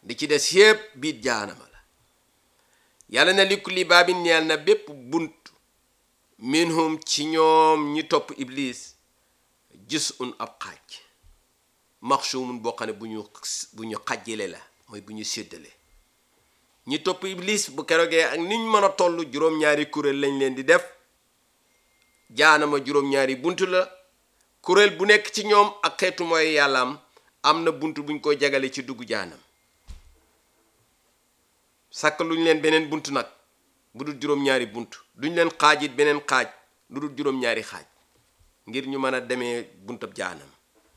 di ci des yépp biit jaanama la yàlla na li kulli baabin ñeel na bépp bunt minhum ci ñoom ñi topp iblis gis un ab xaaj maxsumun boo xam ne bu ñu bu ñu xajjale la mooy bu ñu séddale ñi topp iblis bu kerogee ak niñ mën a toll juróom-ñaari kuréel lañ leen di def jaanama juróom-ñaari bunt la kuréel bu nekk ci ñoom ak xeetu mooy yàllaam am na bunt buñ ko jagale ci dugg jaanam sàkk luñ leen beneen bunt nag bu dul juróom-ñaari bunt duñ leen xaajit beneen xaaj lu dul juróom-ñaari xaaj ngir ñu mën a demee buntab jaanam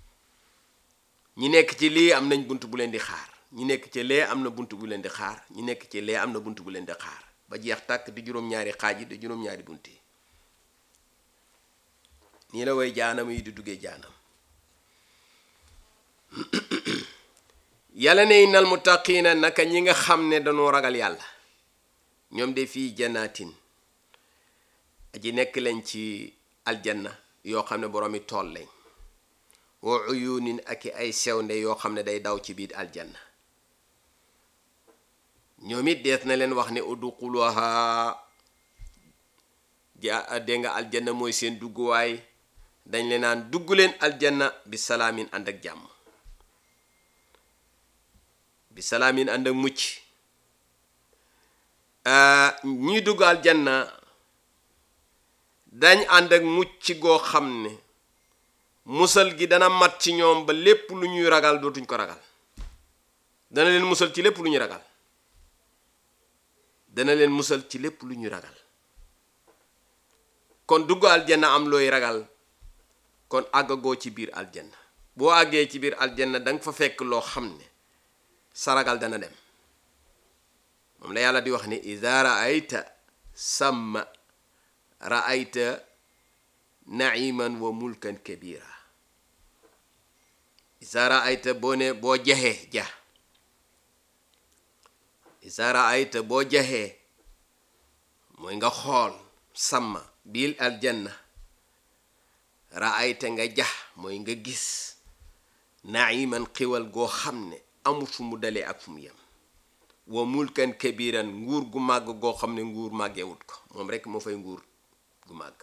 ñi nekk ci lii am nañ bunt bu leen di xaar ñi nekk ci lee am na bunt bu leen di xaar ñi nekk ci lee am na bunt bu leen di xaar ba jeex tàkk di juróom-ñaari xaaj yi di juróom-ñaari bunt yi nii la way jaanam yi di duggee jaanam yàlla ne innal muttaqiina naka ñi nga xam ne dañoo ragal yàlla ñoom de fii jannaatin aji nekk lañ ci aljanna yoo xam ne boroomi tool lañ wa uyunin ak ay sewnde yoo xam ne day daw ci biir aljanna ñoom it dees na leen wax ne udxuluha ja dégg nga aljanna mooy seen dugguwaay dañ leen naan dugg leen aljanna bi salaamin ànd ak jàmm bi salaamin ànd ak mucc ñuy dugg aljanna dañ ànd ak mucc goo xam ne musal gi dana mat ci ñoom ba lépp lu ñuy ragal dootuñ ko ragal dana leen musal ci lépp lu ñuy ragal dana leen musal ci lépp lu ñuy ragal kon dugg aljanna am looy ragal kon àggagoo ci biir aljanna boo àggee ci biir aljanna danga fa fekk loo xam ne sa ragal dana dem moom la yàlla di wax ni ida raayta samma raayta naiman wa mulkan kabira ida raayta boo ne boo jaxee ja ida raayta boo jaxee mooy nga xool samma biil aljanna raayta nga jax mooy nga gis naiman xiwal goo xam ne amul fu mu dalee ak fu mu yem wa mulkan kabiran nguur gu màgg goo xam ne nguur màggewut ko moom rekk moo fay nguur gu màgg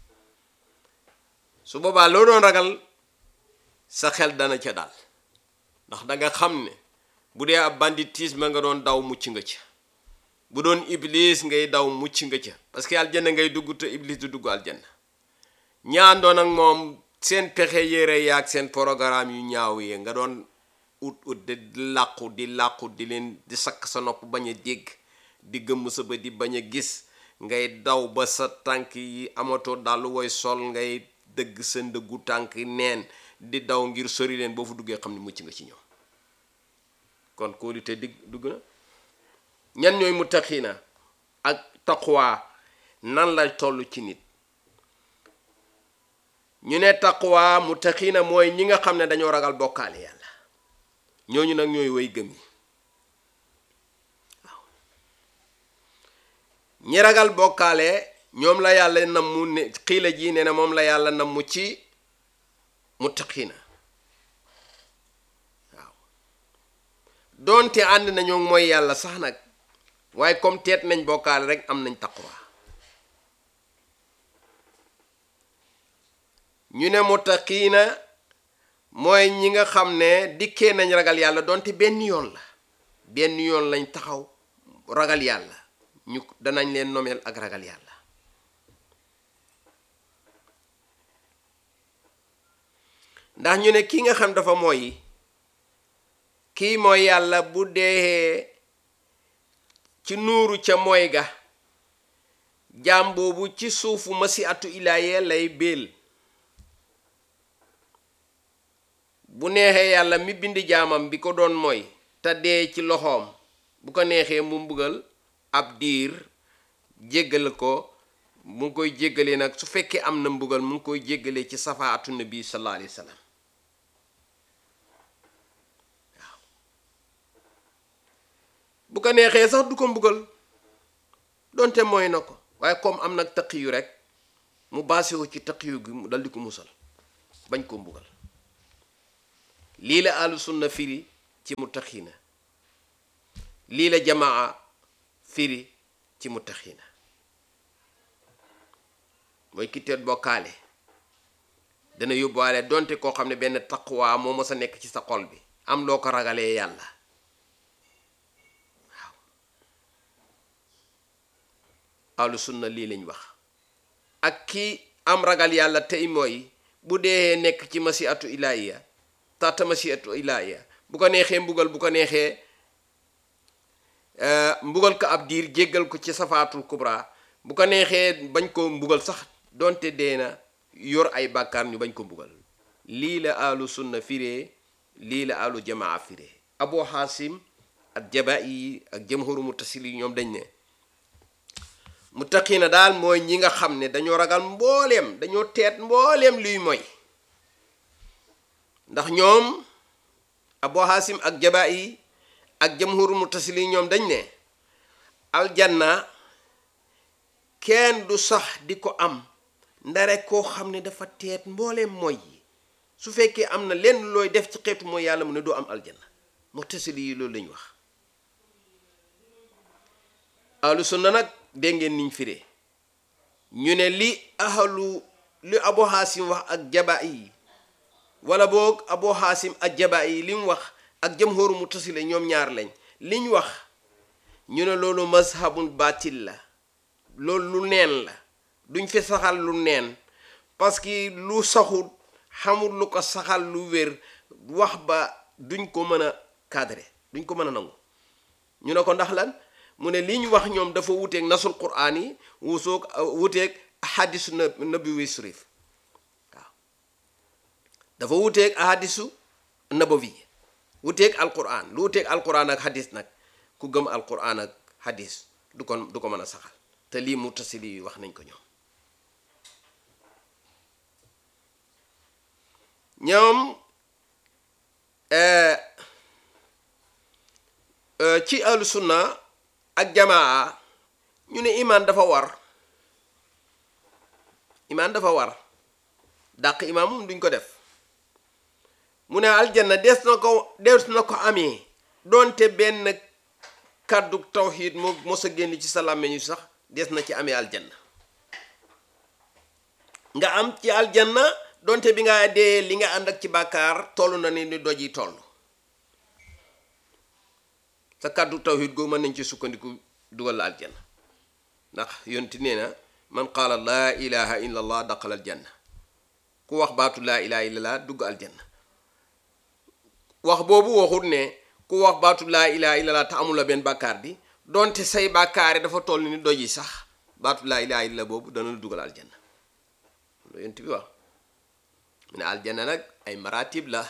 su boobaa loo doon ragal sa xel dana ca daal ndax danga xam ne bu dee ab banditisme nga doon daw mucc nga ca bu doon iblis ngay daw mucc nga ca parce que aljanna ngay dugg te iblis du dugg aljanna ñaandoon ak moom seen pexe yére yaag seen programme yu ñaaw yi nga doon ut ut di làqu di làqu di leen di sakk sa nopp bañ a dégg di gëmm sa bët di bañ a gis ngay daw ba sa tànk yi amatoo dalu woy sol ngay dëgg sa ndëggu tànk neen di daw ngir sori leen boo fu duggee xam ne mucc nga ci ñoom kon kóolute digg dugg na ñan ñooy muttaqiina ak taqwa nan lay toll ci nit ñu ne taqwa muttaqiina mooy ñi nga xam ne dañoo ragal bokkaale yàlla ñooñu nag ñooy way gëm yi waaw ñi ragal bokkaale ñoom la yàlla nammu ne xiila ji ne na moom la yàlla nammu ci muttaqiina waaw doonte ànd nañoo mooy yàlla sax nag waaye comme teet nañ bokkaale rek am nañ taqwa ñu ne muttaqiina mooy ñi nga xam ne dikkee nañ ragal yàlla donte benn yoon la benn yoon lañ taxaw ragal yàlla ñu danañ leen nomeel ak ragal yàlla ndax ñu ne ki nga xam dafa mooy kii mooy yàlla bu dee ci nuuru ca mooy ga jaam boobu ci suufu masi atu ilaayee lay béel bu neexee yàlla mi bind jaamam bi ko doon mooy te dee ci loxoom bu ko neexee mu mbugal ab diir jéggal ko mu ngi koy jéggalee nag su fekkee am na mbugal mu ngi koy jéggalee ci safaatu nabi sallallahu alayhi wa sallam waaw bu ko neexee sax du ko mbugal donte mooy na ko waaye comme am nag taqiyu rek mu baasiwu ci taqiyu gi mu dal di ko musal bañ koo mbugal lii la ahlu sunna firi ci muttaqiina lii la jamaa firi ci muttaxiina mooy ki teet bokkaale dana yóbbuwaale donte koo xam ne benn taqwa moo mës a nekk ci sa xol bi am loo ko ragalee yàlla waaw ahlu sunna lii lañ wax ak ki am ragal yàlla tey mooy bu dee nekk ci masiatu ilahiya tata masiatu ilahiya bu ko neexee mbugal bu ko neexee mbugal ko ab diir jéggal ko ci safaatul kubra bu ko neexee bañ ko mbugal sax donte dee na yor ay bàkkaar ñu bañ ko mbugal lii la ahlu sunna firee lii la ahlu jamaa firee abu xaasim ak jaba yi ak jamhuru mutasil yi ñoom dañ ne muttaqiina daal mooy ñi nga xam ne dañoo ragal mbooleem dañoo teet mbooleem luy mooy ndax ñoom abu xaasim ak jaba yi ak jamhuru mutasil yi ñoom dañ ne aljanna kenn du sax di ko am ndare koo xam ne dafa teet mbooleem mooy yi su fekkee am na lenn looy def ci xeetu mooy yàlla mu ne doo am aljanna mutasil yi loolu lañu wax ahlu sunna nag dégg ngeen niñ firee ñu ne li ahlu li abu xaasim wax ak jaba yi wala boog abu xaasim ak jaba yi li mu wax ak jamhóoru mutasile ñoom ñaar lañ liñ wax ñu ne loolu mazhabun batil la loolu lu neen la duñ fi saxal lu neen parce que lu saxul xamul lu ko saxal lu wér wax ba duñ ko mën a cadré duñ ko mën a nangu ñu ne ko ndax lan mu ne li ñu wax ñoom dafa wuteeg nasul quraan yi wusoog wuteeg ahadisu nabi wi sharif waaw dafa wuteeg ahadisu nabawi wuteeg alquran lu wuteeg alquran ak hadis nag ku gëm alquran ak hadis du ko du ko mën a saxal te lii mutasili yi wax nañ ko ñoom ñoom ci ahlu sunna ak jamaa ñu ne imaan dafa war imaan dafa war dàq imaam moom duñ ko def mu ne aljanna des na ko des na ko amee doonte benn kàddu tawxiid moo mos a génn ci sa làmmiñ sax des na ci amee aljanna nga am ci aljanna doonte bi nga dee li nga ànd ak ci bàkkaar toll na ni ni doj yi toll sa kàddu tawxiid goo mën nañ ci sukkandiku dugal la aljanna ndax yonti nee na man qaala laa ilaha illa allah daqal aljanna ku wax baatu laa ilaha illa allah dugg aljanna wax boobu waxut ne ku wax baatu laa ilaha illa allah te amul la benn bàkkaar bi donte say bàkkaar dafa toll ni doj yi sax baatu laa ilaha illa boobu dana la dugal aljanna loolu yonti bi wax mu ne aljanna nag ay maratib la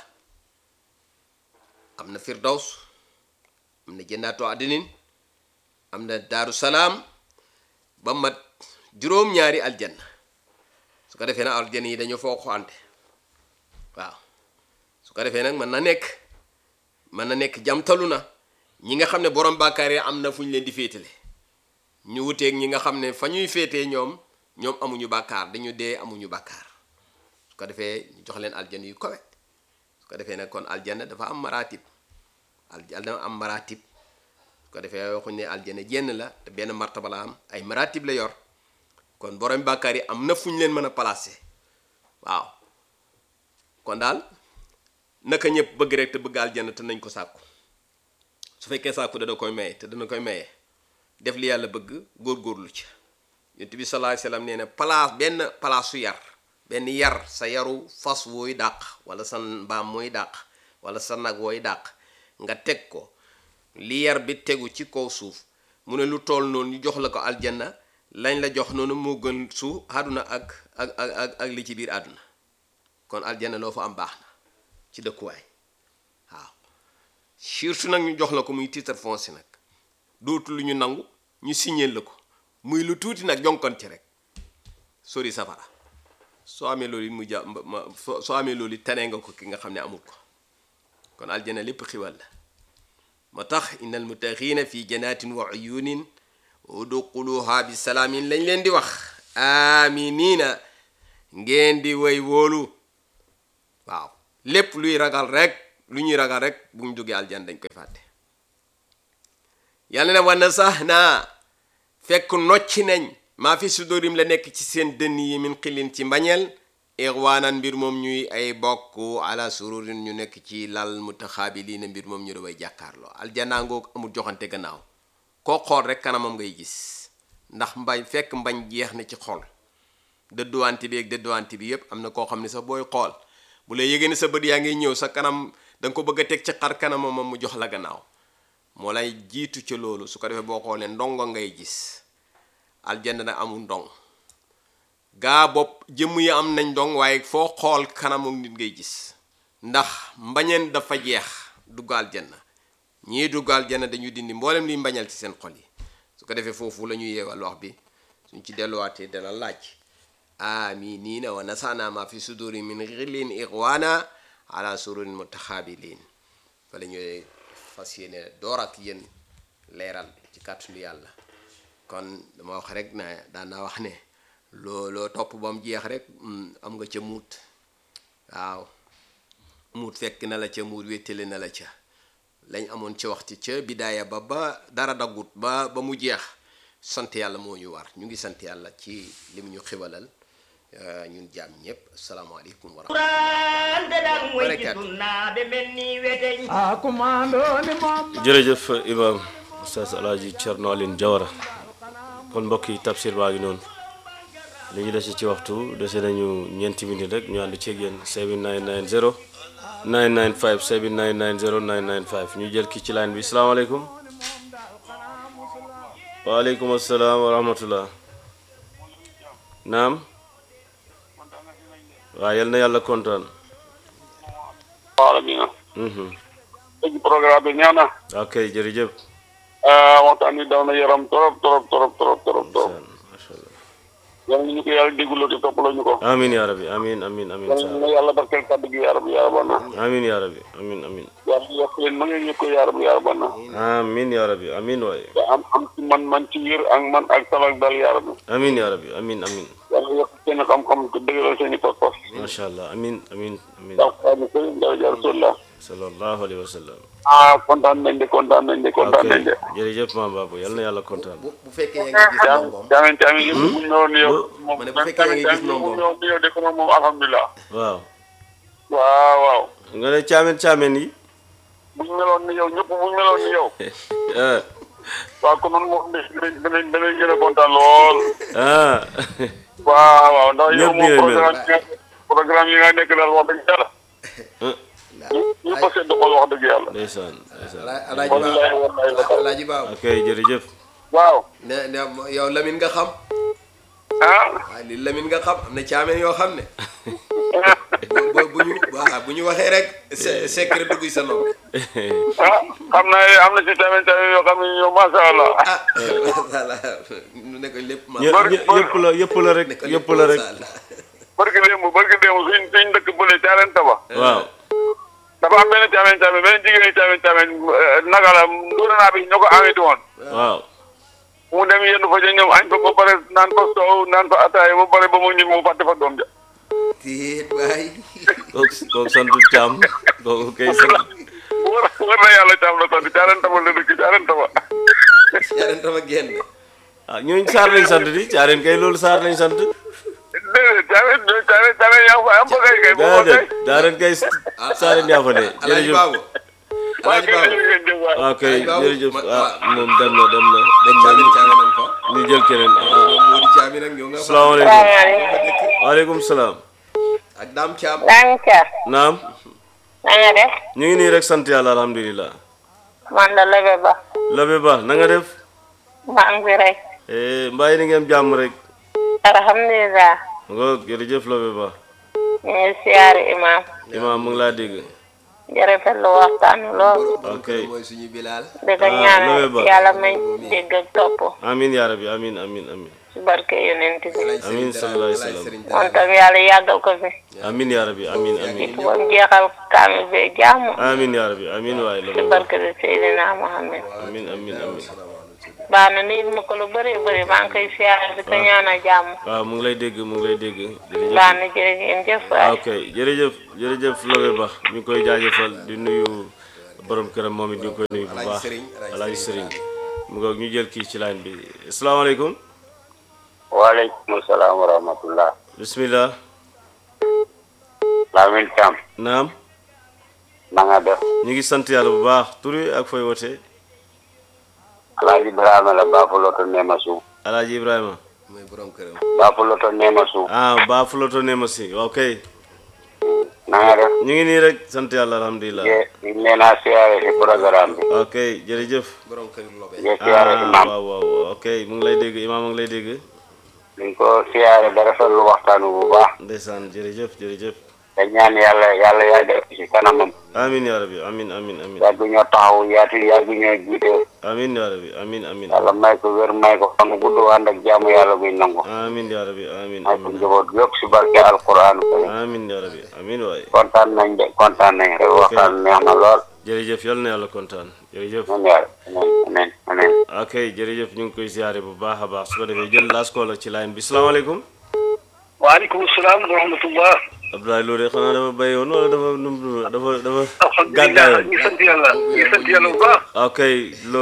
am na firdaws am na jëndaatu adinin am na daaru salaam ba mat juróom-ñaari aljanna su ko defee nag aljanna yi dañoo foo xoante waaw su ko defee nag mën na nekk mën na nekk jamtalu na ñi nga xam ne borom bàkkaar yi am na fu ñu leen di féetale ñu wuteeg ñi nga xam ne fa ñuy féetee ñoom ñoom amuñu bàkkaar dañu dee amuñu bàkkaar su ko defee ñu jox leen aljanna yu kowe su ko defee nag kon aljanna dafa am maratib aljanna am maratib su ko defee waxuñ ne aljanna jenn la te benn martaba la am ay maratib la yor kon borom bàkkaar yi am na fu ñu leen mën a placer waaw kon daal naka ñëpp bëgg rek te bëgg aljanna te nañ ko sàkku su fekkee sàkku dana koy maye te dana koy maye def li yàlla bëgg góorgóorlu ci yonent bi sallallahu alayhi wasallam nee na place benn place su yar benn yar sa yaru fas wooy dàq wala sa mbaam mooy dàq wala sa nag wooy dàq nga teg ko li yar bi tegu ci kaw suuf mu ne lu tool noonu ñu jox la ko aljanna lañ la jox noonu moo gën su àdduna ak ak ak ak li ci biir àdduna kon aljanna loo fa am baax na ci dëkkuwaay waaw surtout nag ñu jox la ko muy titre foncier nag dootu lu ñu nangu ñu signé la ko muy lu tuuti nag jonkon ci rek sori safara soo amee loolu it mu ja ma soo amee loolu it tane nga ko ki nga xam ne amul ko kon aljana lépp xiwal la moo tax innal muttaqiina fi jannatin wa uyunin udxuluha bi salaamin lañ leen di wax aminina ngeen di way wóolu waaw lépp luy ragal rek lu ñuy ragal rek bu ñu duggee aljan dañ koy fàtte yàlla ne wana sax naa fekk nocci nañ maa fi sudurim la nekk ci seen dënn yi min xilin ci mbañeel ixwaanan mbir moom ñuy ay bokk ala sururin ñu nekk ci lal mutaxaabiliina mbir moom ñu daway jàkkaarloo aljanna ngoog amul joxante gannaaw koo xool rek kanamam ngay gis ndax mbañ fekk mbañ jeex na ci xol dëdduwante bi ak dëdduwante bi yépp am na koo xam ne sax booy xool bu la yégée ne sa bët yaa ngi ñëw sa kanam da nga ko bëgg a teg ci xar kanamam moom mu jox la gannaaw moo lay jiitu ca loolu su ko defee boo xoolee ndongo ngay gis aljanna nag amul ndong gaa bopp jëmm yi am nañ ndong waaye foo xool kanamu nit ngay gis ndax mbañeen dafa jeex dugg aljanna ñii dugg aljanna dañu dindi mboolem liy mbañal ci seen xol yi su ko defee foofu la ñuy yeewal wax bi suñ ci delluwaatee dana laaj aminiina wa nasana ma fi suduri min xillin ixwaana ala sururin mutaxaabiliin fa la ñuy fas yéene door ak yéen leeral ci kàttanu yàlla kon dama wax rek na daan naa wax ne loo loo topp ba mu jeex rek am nga ca muut waaw muut fekk na la ca muut wéttale na la ca lañ amoon ca waxtu ca bidaaya ba ba dara daggut ba ba mu jeex sant yàlla moo ñu war ñu ngi sant yàlla ci li mu ñu xibalal ñun jaam ñëpp asalaamaaleykum wa rahmatulah. jërëjëf Imaam Oustaz Alaaji Thierno Aline Diawara kon mbokk yi tafsir baa ngi noonu li ñu dese ci waxtu dese nañu ñeenti minute rek ñu ànd ceeg yéen 7990 995 7990 995 ñu jël ki ci line bi salaamaaleykum. waaleykum asalaam wa rahmatullah naam. waaw yal na yàlla kontaan. waaw amiin. léegi programme bi ñëw na. ok jërëjëf. waxtaan wi daw na yaram trop trop trop trop trop trop. macha allah. yal na ñu ko yàlla dégguloo te toppaloo ñu ko. amiin yaa rabbi amiin amiin amiin. yal na yàlla barkeel kàddu gi yaa rabbi yaa rabbi na. amiin yaa rabbi amiin amiin. yàlla yokk leen ma ngeen ñu ko yaa rabbi yaa rabbi na. amiin yaa rabbi amiin waaye. te am am ci man man ci wér ak man ak salak dal yaa rabbi. amiin yaa rabbi amiin amiin. yàlla yokk seen xam-xam te dëgëral seen i pas-pas. macha allah amiin amiin amiin. ndax xaaral sëriñ daraja rasulillah. sallallahu alayhi wa sallam. ah kontaan nañ de kontaan nañ de kontaan nañ de. ok jërëjëf maam Babou yal na yàlla kontaan. bu bu fekkee yaa ngi gis caamin ndongoom caamin caamin yëpp bu ñu ñëwoon ni yow. moom ma ne bu fekkee yaa ngi gis caamin ndongoom. bu ñu ñëwoon ni yow de ko moom moom alhamdulilah. waaw. waaw waaw. nga ne caamen caamen yi. bu ñu meloon ni yow ñëpp bu ñu meloon ni yow. ah waaw kon man moom danañ danañ danañ gën a kontaan lool. ah waaw waaw ndax yow Ñëpp moom nii lañ mel. programme yi nga programme yi nga nekk daal wax dëgg yàlla. ñu ko sedd xol wax dëgg yàlla. ndeysaan ndeysaan. alaaji wallahi baabu wallahi wallahi. alaaji baabu ok jërëjëf. waaw. ne ne yow Lamine nga xam ah. waaye li Lamine nga xam am na caameen yoo xam ne bu bu- bu ñu waaw bu ñu waxee rek se- secret dugg sa nopp ah xam naa am na ci tamit tamit yoo xam ne ñoom macha allah. ah voilà nu ne ko lépp ma ñë- Bari- ñë- yëpp la yëpp la rek ne ko yëpp la rek. macha allah. barki démb barki démb suñ suñ dëkk bële caareen taba. waaw. dafa am benn caamen caamen benn jigéen caamen caamen naka la nduura naa bi ñoo ko amee woon. waaw. mu dem yenn fa ca ñoom añ fa ba pare naan fa soow naan fa ataaya ba pare ba mu ñib mu fàtte fa doom ja. tiit waay kooku kooku santu caam kooku kay sant. war war na yàlla caam la sant caareen taba la dëkk caareen taba. yaren tama génn ah ñooñu saar lañ sant di caareen kay loolu saar lañ sant. déedéet caareen caareen caareen yaa fa am fa kay kay boo déedéet kay. daareen kay saareen yaa fa de alaaji jërëjëf. baabu waa alaaji kay baabu ngeen jëf waay. waaw kay Alaaji Babou, jërëjëf ma- ah waaw. moom dem na dem na. dañ caamin caamin nañ fa ñu jël keneen ah. moom moo di caamin ak ñoo nga fa salaamaaleykum. salaamaaleykum. waaleykum salaam. ak daam caam Dame Thiar. naam. na nga def. ñu ngi nii rek sant yàlla alhamdulilah. man la Lebe Ba. Labe Ba na nga def. maa ngi fi rek. eh mbaa yi ni ngeen jàmm rek. alhamdulilah. nga jërëjëf Labe Ba. ñu ngi siyaare imam. imaam mu ngi laa dégg. jërëjëf lu waxtaan wi lool. borom ok. kër mooy suñu bilaal di ko Ah, ñaanal Lebe Ba. yàlla may dégg ak topp. amin yaa rabbi amin amin amin. ci barke yonent bi. Alaaj Amiin Sëriñ sallallahu alayhi wa Dara- sallam. Sëriñ moom Dara- tam yàlla yàggal ko fi. amin yaa rabbi amin amin. ba mu jeexal kaamil bi jàmm. amin yaa rabbi amin waaye ci Labe Ba. barke bi Seydina Muhammad. amin amin amin. baax na nit ma ko lu bëri bëri maa ngi koy siyaare di ko ñaanal jàmm. waaw mu ngi lay dégg mu ngi lay dégg. jërëjëf. baax na jërëjëf ah waay. ok jërëjëf jërëjëf Labe Ba ñu ngi koy jaajëfal di nuyu borom këram moom it ñu ngi koy nuyu bu Alaaji baax Sëriñ, Alaaji Alaaji Sëriñ Sëriñ mu ngoog ñu jël kii ci line bi asalaamaaleykum waaleykum salaam wa rahmatullah bismillah Lamin Thiam naam na nga def ñu ngi sant yàlla bu baax turi ak fooy wootee Alaaji Ibrahima la Baafuloto Neema Suuf alaaji ibrahima mooy borom këram Baafuloto Neema Suuf ah baa fuloto ne ma si ok na nga def ñu ngi nii rek sant yàlla alhamdulilah ye ñu nee naa siyaare si programme bi ok jërëjëf borom kër lobe ye siyaare ah imam waaw waaw ok mu ngi lay dégg imaam mu ngi lay dégg liñ ko siyaare da rafetlu waxtaanu bu baax ndeysaan jërëjëf jërëjëf te ñaan yàlla yàlla yàgg si kanamam amin yaa rabbi amin amin amin yàgg ñoo taxaw yaatu yàgg ñoo jiite amin yaa rabbi amin amin yàlla may ko wér may ko fan gudd ànd ak jaamu yàlla buy nangu amin yaa rabbi amin may ko amin njaboot yëpp si barke alquran amin yaa rabbi amin waay kontaan nañ de kontaan nañ rek waxtaan neex na lool jërëjëf yal na yàlla kontaan jërëjëf man yàlla amen amen amen ok jërëjëf ñu ngi koy ziare bu baax a baax su ko defee jël laas koo la ci line bi salaamaaleykum waaleykum salaam wa rahmatullah Abdoulaye Lo de xanaa dafa béy woon wala dafa num dafa dafa alhamdulilah gàddaayoon ñu sant yàlla ñu sant yàlla bu baax ok Lo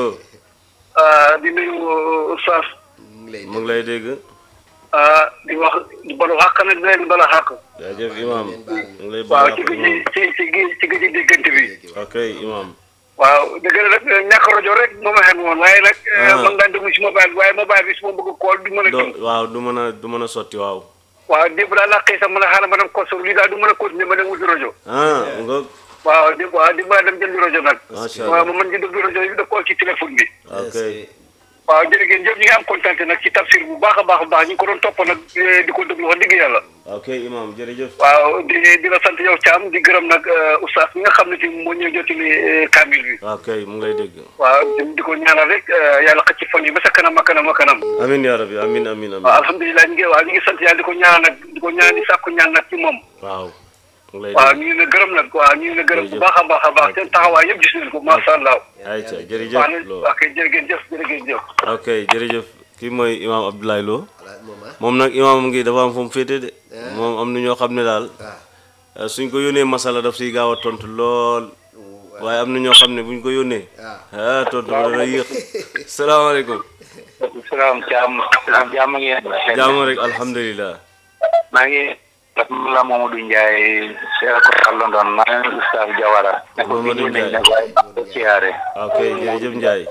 ah, di nuyu Oustaz mu ngi lay mu ngi lay dégg ah, di wax di balu xàq nag di leen bala xàq jaajëf imam mu ngi lay waaw baax ci gëj imam ci ci ci gëj déggante bi ok imam waaw dëgg la nag ñàkk rajo rek moo ma xen woon waaye nag Ah. man daan déglu si mobile bi waaye mobile bi su ma bëgg kool du mën a do jëm waaw du mën a du mën a sotti waaw waaw démb daal laa xëy sax mën a xaaral ma dem kosoor lii daal du mën a continuer ma dem wuti rajo ah nga waaw démb waaw démb laa dem jëndi rajo nag Macha waaw Allah. ma mën di déglu rajo bi da kool ci téléphone bi ok waaw jërë ngeen jëf ñi ngi am kontaan nag ci tafsir bu baax a baax a baax ñu ngi ko doon topp nag eh, di ko déglu wax dëgg yàlla ok imam jërëjëf waaw di di la sant yow Thiam di gërëm nag oustaz mi nga xam ne ci moo ñëw jottali eh, kaamil bi ok mu ngi lay dégg waaw di di ko ñaanal rek eh, yàlla xëcc fan yi ba sa kanam a kanam a kanam amin yaa rabbi amin amin amin waaw alhamdulilah ñu ngi waaw ñu ngi sant yàlla di ko ñaanal nag di ko ñaan di sàkku ñaan nag ci moom waaw mu ngi lay waaw dégg ñu ngi la gërëm nag waaw ñu ngi la gërëm bu Jërëjëf. baax a baax a baax seen taxawaay yëpp gis nañ ko macha allah ayca waaw jërëjëf ne Lo ok jërë ngeen jëf jërë ngeen jëf ok jërëjëf kii mooy imam Abdoulaye Lo voilà moom ah moom nag imam ngi dafa am fu mu féete de moom am na ñoo xam ne daal waaw eh, suñ ko yónnee masala daf siy gaaw a tontu lool waaye am na ñoo xam ne buñ ko yónnee ah tontu ba dana yéex salaamaaleykum salaam Thiam jàmm ngeen jaamu rek alhamdulilah maa ngi la Mamadou Ndiaye seera ko xam London maa ngi Oustaz Diawara ne ko Mamadou bii nañ Ndiaye. ne waaye maa ngi ko siyaare ok jërëjëf Ndiaye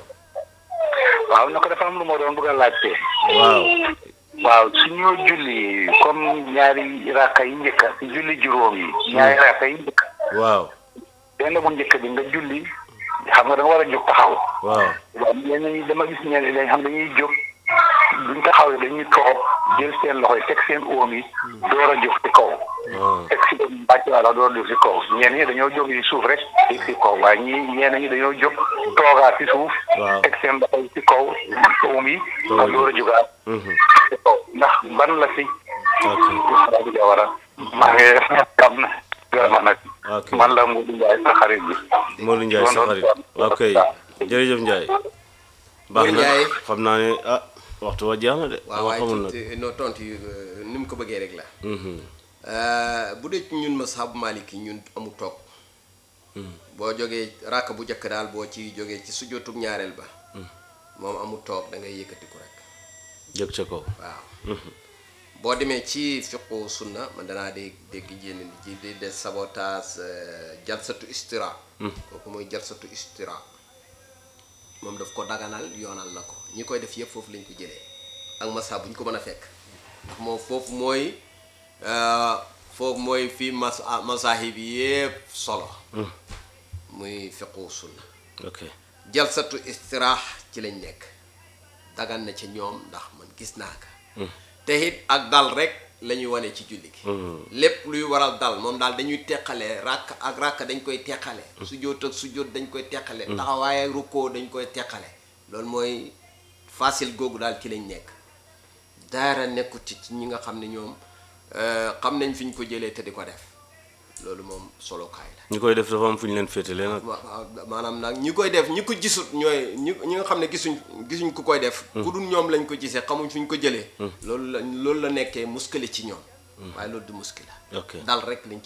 waaw na ko dafa am lu ma doon bëgg a laajte waaw waaw suñu julli comme ñaari rakka yi njëkk si julli juróom yi ñaari rakka yi njëkk waaw benn bu njëkk bi nga julli xam nga da nga war a jóg taxaw waaw waaw ñenn ñi dama gis ñenn ñi xam dañuy jóg buñ taxawee dañuy toog jël seen loxo yi teg seen oom yi door a jóg ci kaw ah teg si bàcc wala door a jóg ci kaw ñenn ñi dañoo jóg ci suuf rek yëg ci kaw waaye ñi ñenn ñi dañoo jóg toogaat ci suuf Waaw. teg seen loxo yi ci kaw oom yi Door a door a jógaat mhm. ci kaw ndax ban la si ok Oustaz Diawara maa ngi xam na gërëm nag ok man la Modou Ndiaye sa xarit bi Modou Ndiaye sa xarit ok jërëjëf Ndiaye baax na Ndiaye. xam naa ne ah waxtu wa jeex na de waaw dama waaye xamul nag ci noo tontu yi euh, ni mu ko bëggee rek la Mhm. Euh, bu dee ci ñun mashabu maliki ñun amu toog boo jógee ràkk bu njëkk daal boo ci jógee ci sujjóotub ñaareel ba moom amu toog da ngay yëkkatiku rek jëg ca kaw waaw boo demee ci fiqu sunna man danaa dégg dégg jénn ni ci di des sabotage euh, jalsatu istira kooku mooy jalsatu istira moom daf ko daganal yoonal na ko ñi koy def yëpp foofu lañ ko jëlee ak masa bu ñu ko mën a fekk ndax moom foofu mooy euh, foofu mooy fii mas masahib yëpp solo muy fiqu sunna ok jalsatu istiraax ci lañ nekk dagan na ci ñoom ndax man gis naa ko te it ak dal rek la ñuy wane ci julli gi lépp luy waral dal moom daal dañuy teqale ràkk ak ràkk dañ koy teqale sujjóot ak sujjóot dañ koy teqale taxawaay ak rukkoo dañ koy teqale loolu mooy facile googu daal ci lañ nekk daara nekkut ci ci ñi nga xam ne ñoom euh, xam nañ fi ñu ko jëlee te di ko def loolu moom solokaay la ñi koy def dafa am fu ñu leen féetale nag wa- waaw maanaam nag ñi koy def ñi ko gisut ñooy ñi ñi nga xam ne gisuñ gisuñ ku koy def ku dul ñoom lañ ko gisee xamuñ fu ñu ko jëlee loolu la loolu la nekkee muskile ci ñoom waaye loolu du muskila ok dal rek lañ ci jublu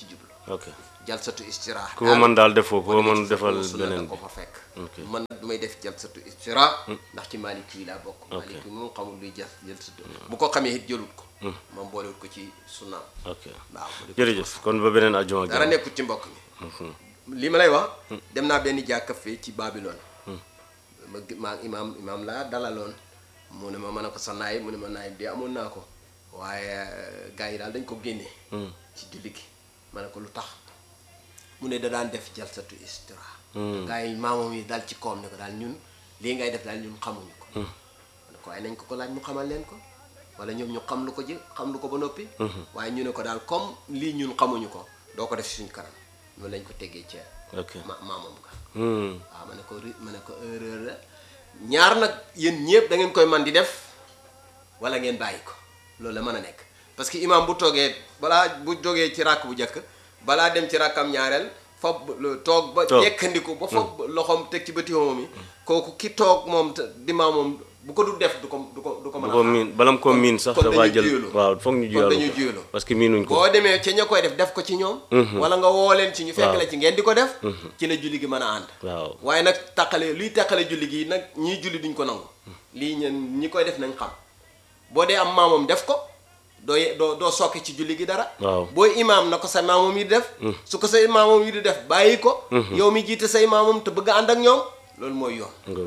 ok jalsatu istiraax ku ko mën daal defoo ku ko boo demee mën ci defal fiqhu sunna beneen da bi ko fa fekk Ok. man nag du may def jalsatu istiraax ndax ci Maliki yi laa bokk Ok. Maliki moom xamul luy jal jalsatu bu ko xamee it jëlut ko moom boolewut ko ci sunnaam ok waaw mu di ko jërëjëf kon ba beneen ajjuma ak dara jàmm nekkut ci mbokk mi li ma lay wax dem naa benn jàkka fee ci Babylone ma gi- maa imaam imaam laa dalaloon mu ne ma mën a ko sa naay mu ne ma naay bi amoon naa ko waaye gars yi daal dañ ko génne ci julli gi ma ne ko lu tax mu ne da daan def jalsatu istira gars yi maamoom yi daal ci koom ne ko daal ñun lii ngay def daal ñun xamuñu ko ma ne ko waaye nañ ko ko laaj mu xamal leen ko wala ñoom ñu xam lu ko ji xam lu ko ba noppi waaye ñu ne ko daal comme lii ñun xamuñu ko doo ko def si suñ kanam noonu lañ ko teggee ca ok ma maamam nga Hmm. waaw ma ne ko ri ma ne ko erreur la ñaar nag yéen ñëpp da ngeen koy man di def wala ngeen bàyyi ko loolu la mën a nekk parce que imam bu toogee balaa bu jógee ci ràkk bu njëkk balaa dem ci ràkkam ñaareel fob lu- toog ba Toog. yekkandiku ba fob loxoom teg ci bëti moom yi kooku ki toog moom te di maam moom bu ko du def du ko du ko du ko mën bu a ko xaar. miin balam ko Kon- miin sax kon dafaa dañuy jël juyaloo. waaw foog ñu kon juyaloo dañuy ko juyaloo parce que miinuñ ko boo demee ca ña koy def def ko ci ñoom wala nga woo leen ci ñu fekk Waaw. la ci ngeen di ko def ci la julli gi mën a ànd waaw waaye nag taqale luy taqale julli gi nag ñiy julli duñ ko nangu lii ñeen ñi koy def nañ xam boo dee am maamoom def ko doo ye- doo doo sokki ci julli gi dara Waaw. booy imaam na ko sa maamoom yi di def su ko say maamoom yi di def bàyyi ko yow mi jiite say maamoom te bëgg a ànd ak ñoom loolu mooy yoon nga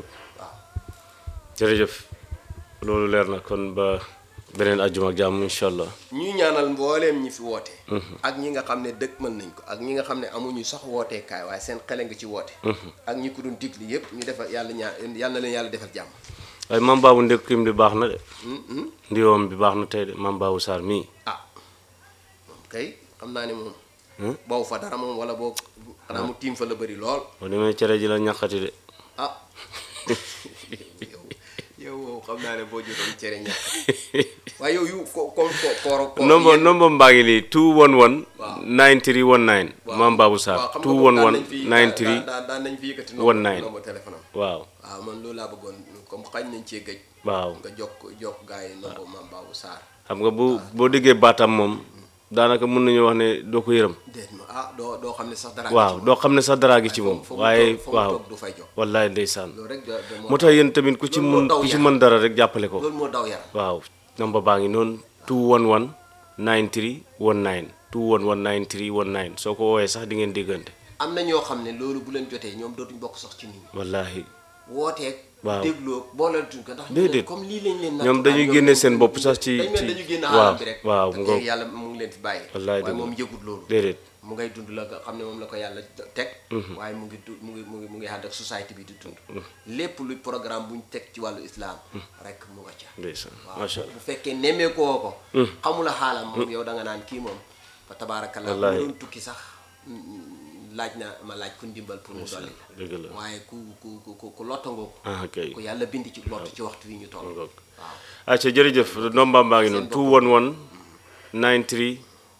jërëjëf loolu leer na kon ba beneen ajjuma ak jàmm incha allah ñuy ñaanal mbooleem ñi fi woote ak ñi nga xam ne dëkk mën nañ ko ak ñi nga xam ne amuñu sax wooteekaay waaye seen xele nga ci woote ak ñi ko doon digli yépp ñu defal yàlla ñaa yàlla na leen yàlla defal jàmm waaye mam baabu ndekkim bi baax na de ndiwoom bi baax na tey de mam baabu Sarr mii ah moom kay xam naa ne moom boobu fa dara moom wala boo xanaa mu tiim fa la bëri lool boo demee cere ji la ñaqati de ah yow yow wow xam naa ne boo jotoon cere ñàkk waaye yow yu ko ko ko kooro ko nombo yéen- nombo mbaa ngi lii 211 Waaw. 9319 waaw. mam baabu waaw, Sarr xam nga ko daan nañ fi- 211 daan- daan nañ fi yëkkati one nine. nombo téléphone am 93 waaw waaw man loolu laa bëggoon comme xañ nañ cee gëj waaw nga jokk jokk gars yi nombo maam Babou Sarr xam nga bu boo déggee baatam moom daanaka mën nañu wax ne doo ko yërëm déet ma ah doo doo xam ne sax dara waaw doo xam ne sax daraa gi ci moom fa mu waaye toog- fa mu waaw toog du fay jox wallaay ndeysaan loolu rek da- da- moo tax yéen tamit ku ci loolu moo mun daw ku ci yaram. mën dara rek jàppale ko loolu moo daw yaram waaw number baa ngi noonu 211 93 19 211 93 19 soo ko woowee sax di ngeen déggante am na ñoo xam ne loolu bu leen jotee ñoom dootuñ bokk sax ci nit ñi wallaahi wooteeg Waaw. dégloo booleetuñ ko ndax ñu Déedéet. leen comme lii lañ leen Ñoom dañuy nattuwaay, génne ñoom seen ñoom bopp dañu- sax ci- dañ mel ci- dañu génn waaw, xaalam bi rek waaw, te mu ngoog. yàlla mu ngi leen fi bàyyi Wallaay waaye dëgg moom la. yëgut loolu déedéet mu ngay dund la nga xam ne moom la ko yàlla teg waaye mu ngi du mu ngi mu ngi mu ngi ànd ak société bi di dund lépp luy programme bu ñu teg ci wàllu islam rek mu nga ca ndeysaan waaw macha allah bu fekkee nemmeekoo ko xamula xaalam moom yow da nga naan kii moom fa tabaarakallaa bu Wallaahi. doon tukki sax mm, laaj na ma laaj ku ndimbal pour mu dolli la dëgg la waaye ku ku ku ku ku lottangoo ko ah kay ku yàlla bind ci lott ci waxtu wi ñu toll ngoog. waaw acca jërëjëf ndombaam baa ngi noonu Seen 211 93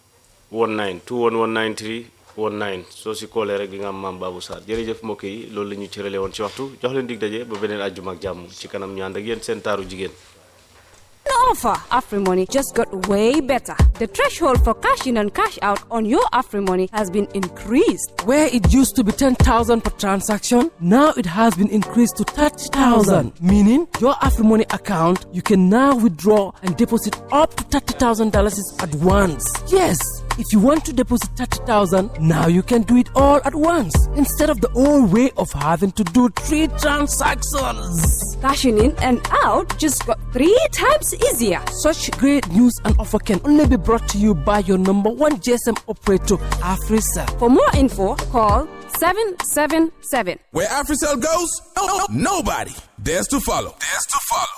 19 211 93 19 soo si koolee rek di nga am maam Babou Sarr jërëjëf mbokk yi loolu la ñu cërale woon ci waxtu jox leen dig daje ba beneen àjjuma ak jàmm ci kanam ñu ànd ak yéen seen taaru jigéen The offer AfriMoney just got way better. The threshold for cash in and cash out on your AfriMoney has been increased. Where it used to be 10,000 per transaction, now it has been increased to 30,000. Meaning, your AfriMoney account, you can now withdraw and deposit up to $30,000 at once. Yes, if you want to deposit 30,000, now you can do it all at once instead of the old way of having to do three transactions. Cashing in and out just got three times easier. Such great news and offer can only be brought to you by your number one GSM operator, AfriCell. For more info, call 777. Where AfriCell goes, no, no, nobody dares to follow. Dares to follow.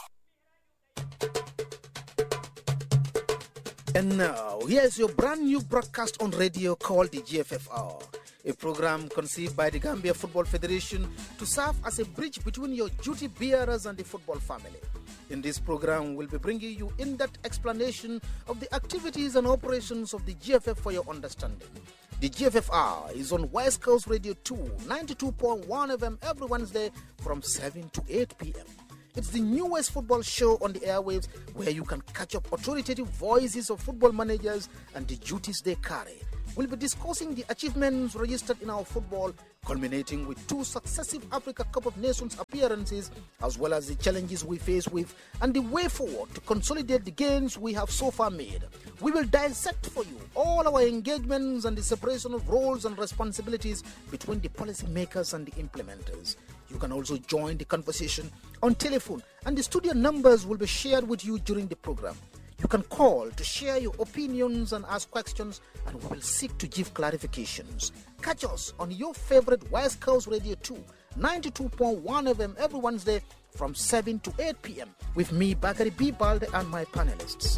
And now, here's your brand new broadcast on radio called the GFFR, a program conceived by the Gambia Football Federation to serve as a bridge between your duty bearers and the football family. In this program, we'll be bringing you in depth explanation of the activities and operations of the GFF for your understanding. The GFFR is on West Coast Radio 2, 92.1 FM every Wednesday from 7 to 8 p.m. It's the newest football show on the airwaves where you can catch up authoritative voices of football managers and the duties they carry. we'll be discussing the achievements registered in our football, culminating with two successive Africa Cup of Nations appearances, as well as the challenges we face with and the way forward to consolidate the gains we have so far made. We will dissect for you all our engagements and the separation of roles and responsibilities between the policymakers and the implementers. You can also join the conversation on telephone, and the studio numbers will be shared with you during the program. You can call to share your opinions and ask questions, and we will seek to give clarifications. Catch us on your favorite West Coast Radio 2, 92.1 FM every Wednesday from 7 to 8 p.m. with me, Bakari B. Balde, and my panelists.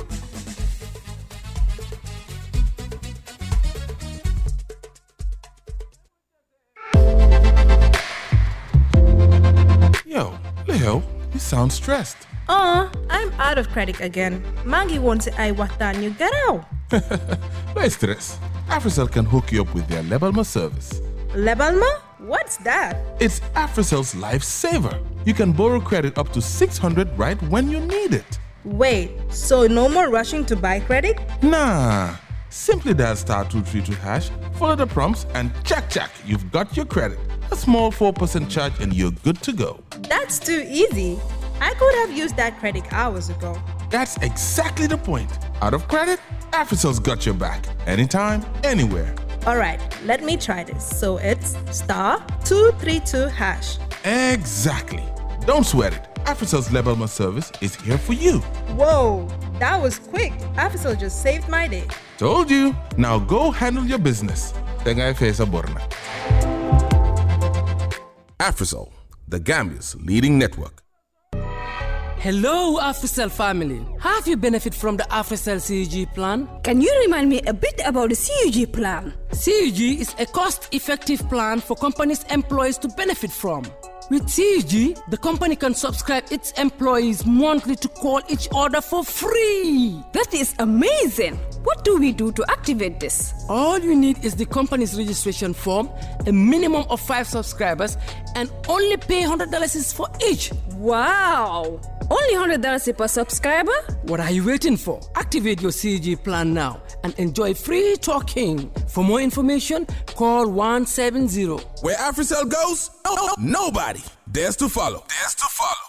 Yo, Leo, you sound stressed. Uh, I'm out of credit again. Mangi wants I watan you get out. No stress. AfriCell can hook you up with their Lebalma service. Lebalma? What's that? It's AfriCell's lifesaver. You can borrow credit up to 600 right when you need it. Wait, so no more rushing to buy credit? Nah. Simply dial star 232 hash, follow the prompts, and check, check, you've got your credit. A small 4% charge, and you're good to go. That's too easy. I could have used that credit hours ago. That's exactly the point. Out of credit, AfriCell's got your back. Anytime, anywhere. All right, let me try this. So it's star 232 hash. Exactly. Don't sweat it. AfriCell's Lebalma service is here for you. Whoa, that was quick. Afisol just saved my day. Told you. Now go handle your business. Tengai Fesa Borna. AfriCell, the Gambia's leading network. Hello, AfriCell family. Have you benefit from the AfriCell CUG plan? Can you remind me a bit about the CUG plan? CUG is a cost-effective plan for companies' employees to benefit from. With CUG, the company can subscribe its employees monthly to call each other for free. That is amazing. What do we do to activate this? All you need is the company's registration form, a minimum of five subscribers, and only pay $100 for each. Wow! Only $100 per subscriber? What are you waiting for? Activate your CG plan now and enjoy free talking. For more information, call 170. Where AfriCell goes, nobody dares to follow. Dares to follow.